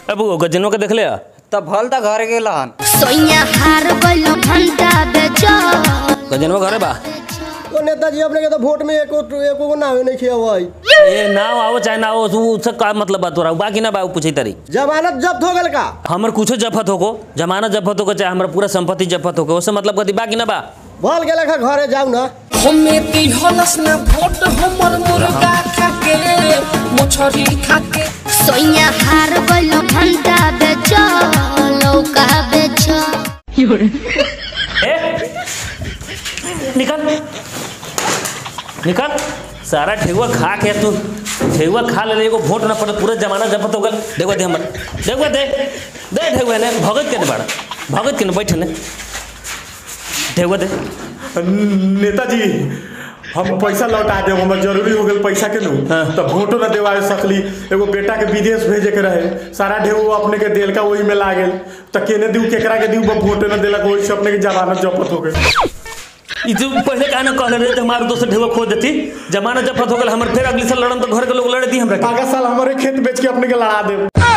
अब गजनों के देख ले तब भल त घर गेलन सोइया हार गइलो भंटा बेचो गजनवा घरे बा ओ नेताजी अपने के तो वोट में एको एको को नावे नहीं खिया हुआ ए ना आओ चाहे ना आओ तू उससे का मतलब बात हो रहा बाकी ना बा पूछी तारी जमानत जब्त हो गल का हमर कुछो जफत होको जमानत जफत होको चाहे हमर पूरा संपत्ति जफत होको उससे मतलब कथी बाकी ना बा भल गेल खा घरे जाऊ ना हमें दिहलस ना भोट हमर मुर्गा खाके मछरी खाके सोइया हार गइलो भंटा बेचो लौका बेचो ए निकल निकल सारा ठेहुआ खा के तू ठेहुआ खा ले एगो वोट ना पड़े पूरा जमाना जफत हो गल देखो दे हमर देखो दे दे ठेहुआ ने भगत के ने बड़ा भगत के ने बैठ ने ठेहुआ दे नेताजी हम पैसा लौटा देब हमर जरूरी हो गेल पैसा के नु हाँ। तो वोटो न देवा सकली एगो बेटा के विदेश भेजे के रहे सारा ढेउ अपने के देल का वही में लागल तो केने दिउ केकरा के दिउ वोटे न देलक वही से अपने के जमानत जब्त हो गई ई तू पहले का ना कहले रहे तो हमारे दोस्त ढेवा खो देती जमाना जफत हो गल हमर फिर अगली साल लड़न तो घर के लोग लड़े दी हमरा के आगा साल हमारे खेत बेच के अपने के लड़ा देब